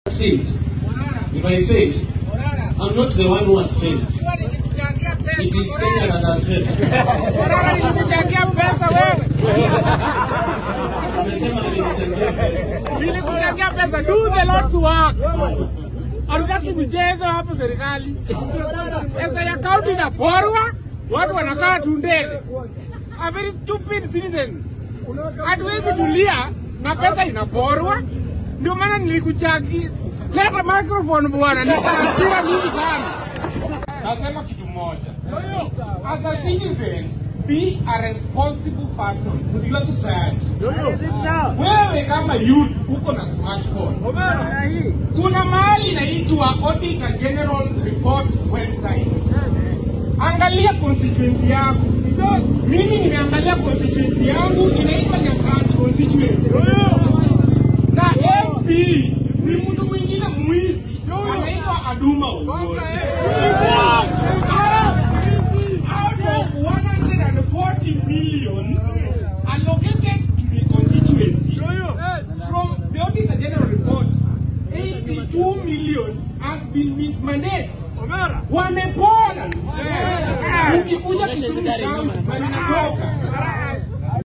succeed, if I fail, I'm not the one who has failed. It is Kenya that has failed. Nilikuchangia pesa wewe, Amesema nilichangia pesa. nilikuchangia pesa. Do the Lord's work. Hatutaki michezo hapo serikali. Pesa ya kaunti inaporwa, watu wanakaa tundele. A very stupid citizen. Hatuwezi tulia na pesa inaporwa. Ndio maana nilikuchangia. Leta microphone bwana, niko na hasira mingi sana. Nasema kitu moja. As a citizen, be a responsible person with your society. Wewe kama youth uko na smartphone. Kuna mahali inaitwa Auditor General Report website. Angalia constituency yako. Mimi nimeangalia constituency yangu inaitwa Nyakach constituency. Na MP ni mtu mwingine mwizi anaitwa Aduma Ongole. Out of 140 million allocated to the constituency from the Auditor General report, 82 million has been mismanaged. Wamepona. Ukikuja Kisumu town, wanatoka.